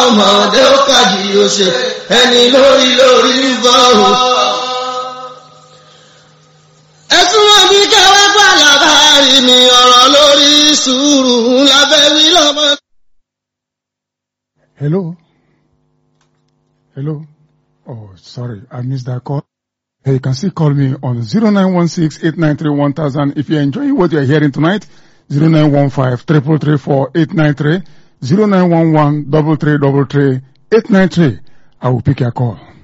ọmọdé ó kàdí ó ṣe ẹni lórí lórí ń bọ̀ o. ẹ̀sùn wọn bí kẹwàá gbà lábárí mi ọ̀rọ̀ lórí sùúrù lábẹ́ wí lọ́mọ. Hello? Hello? Oh, sorry, I missed that call. Hey, you can still call me on 0916-893-1000 if you're enjoying what you're hearing tonight. 0915-334-893, 0911-333-893. I will pick your call.